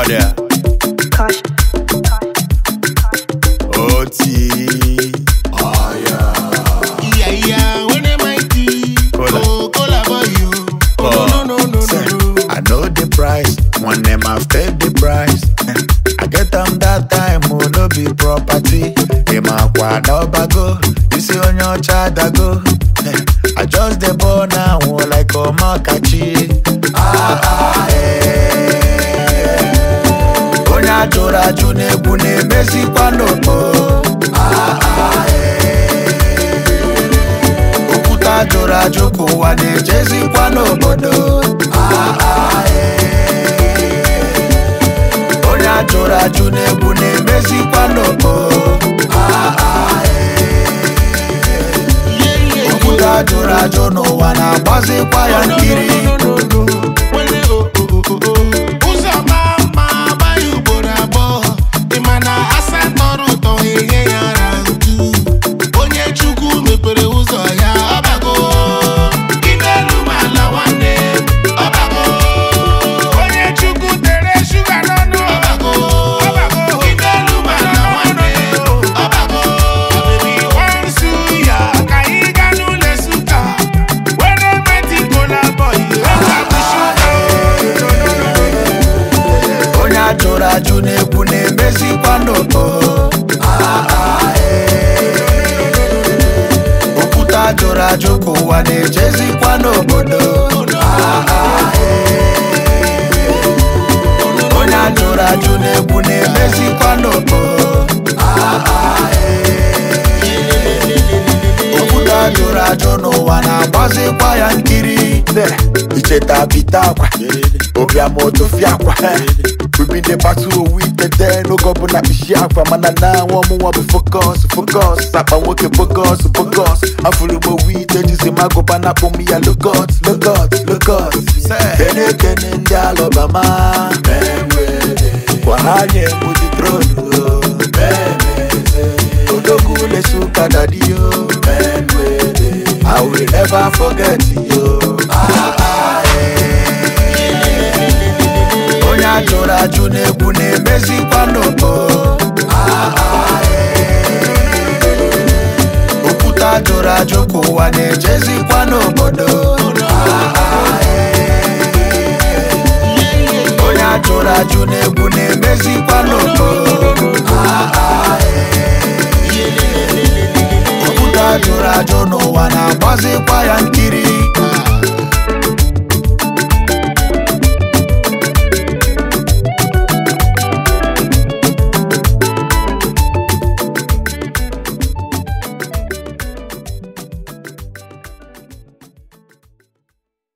there. Caution. Oti. Yeah, yeah, when am I tea? Cola. Oh, cola boy, you. Oh, no, no, no, no, Say, no, no. I know the price, one name after the price. I get them that time, oh, no be property. Him aqua no bago, you see on your child I go. I just the born now, oh, like a makachi. Ah, ah, eh. Onye ajụrụ ajụ na-egwu na-emezikwa n'okpo. Ah, ah, eh. Okwute ajụrụ ajụ ka ụwa na-ejezikwa n'obodo Ah, ah, eh. onye ajụrụ ajụ na-egwu na-emezikwa n'okpo Ah, ah, eh. Yeah, yeah, okwute ajụrụ ajụ n'ụwa na-agbazikwa ya nkiri no, no, no, no. Wele, oh, oh, oh, oh, oh. Ụzọ maa mma agbaghị ugboro abụọ. Ị ma na asa tọrọ ụtọ enye ya ara ntu. Onye Chukwu mepere ụzọ ya ọbago. Ime elu ma ala nwanne m, ọbago. Onye Chukwu tere shuga n'ọnụ ọbago. Ime elu ma ala nwanne m, ọbago. Baby, once you ya, ka anyị gaa n'ụlọ Nsukka. Were meti kola boy, ọka bụ shuga. onye ajụrụ ajụ na-egwu na-emezikwa n'okpo Ah, ah, eh. okwute ajụrụ ajụ ka ụwa na-ejezikwa n'obodo Ah, ah, eh. onye ajụrụ ajụ na-egwu na-emezikwa n'okpo Ah, ah, eh. okwute ajụrụ ajụ n'ụwa na-agbazikwa ya nkiri icheta bite akwa obiama otofia akwa we dey battle owu itete n'oge ọbụla kpishi akwa mana na nwa ọmụnwa bụ focus focus akpa nwoke focus focus afụrụ m owu ite jizi m agụba na akpụ m ya logot logot logot kene kene ndị alọbama kwa ha nye m di tronu odogwu lesuka dadiyo I will never forget you. Ah, ah, eh. Onye ajụrụ ajụ na-egwu na-emezikwa n'okpo Ah, ah, eh. Okwute ajụrụ ajụ ka ụwa na-ejezikwa n'obodo Ah, ah, eh. Onye ajụrụ ajụ na-egwu na-emezikwa n'okpo Ah, ah, eh. okwute ajụrụ ajụ n'ụwa na-agbazikwa ya nkiri